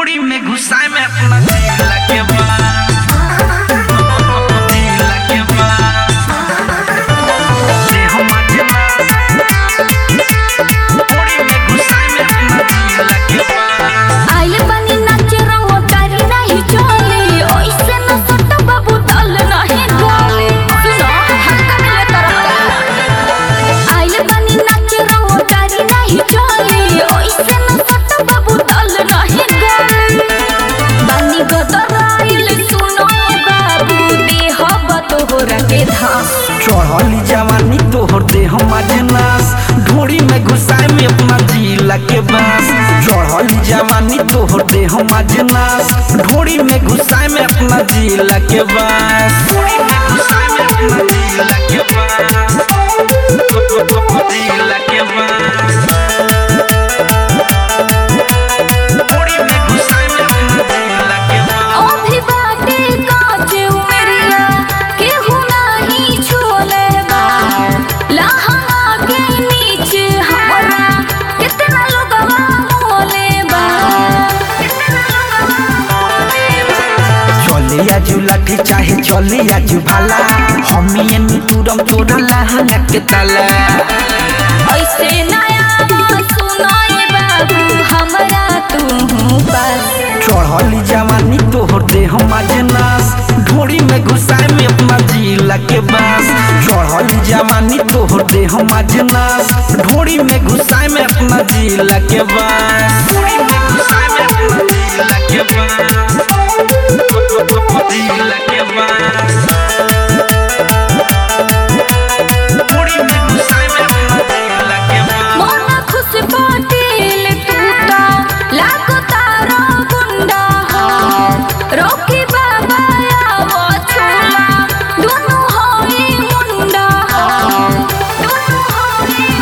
ढोड़ी में घुसाए में अपना दिल के बास दिल के बास दे हम ढोड़ी में घुसाए में अपना दिल के बास आइल बानी नाचे रंगो तारी नाही चली ओइसे न सट बाबू तल नाही गली सुनो हक्का मिले तरफ आइल बानी नाचे रंगो तारी नाही चली ओइसे न सट बाबू तल नाही गली बानी गदराइल सुनो बाबू देह बतोहरा के धास चढ़ली जवानी तोहर दे हम नास ढोड़ी में घुसाए में अपना जिला के बास चढ़ली जवानी तोहर दे हम नास ढोड़ी में घुसाए में अपना जिला के बास ढोड़ी में घुसाए में अपना जिला के बास जिला के बास ढोड़ी में घुसाए में अपना जिला के बास अभी बाटे कांच उमरिया केहू नाही छोले बा लहंगा के नीचे हमरा कितना लोगवा मोले बा चले आजू लाठी चाहे चले आजू भाला हमी एनु तुरम तोरा लहंगा के ताला ऐसे नया सुनाए बाबू हमरा तू पास चढ़ली जवानी तोहर दे हम नास ढोड़ी में घुसाए में अपना जिला के बास चढ़ली जवानी तोहर दे हम नास ढोड़ी में घुसाए में अपना जिला के बास ढोड़ी में घुसाए में अपना जिला के बास जिला के बास ढोड़ी में घुसाए में अपना जिला के बास मन खुश पाटिल टूटा लागो तारा गुंडा हो रोकी बाबा आवो छोला दोनों होई मुंडा हो दोनों होई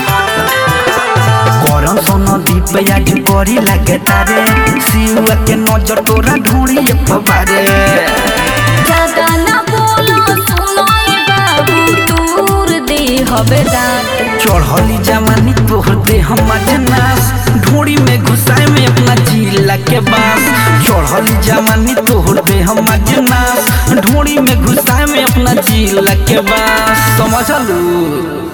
करम सोनो दीप आज परी लागे तारे सिउआ के नजर तोरा ढोड़ी पबारे ज्यादा ना बोलो सुनो ए बाबू दूर दे हबे दांत चढ़ली जवानी तोहर दे हम नास ढोड़ी में घुसाए में अपना जिला के बास चढ़ली जवानी तोहर दे हम नास ढोड़ी में घुसाए में अपना जिला के बास समझलू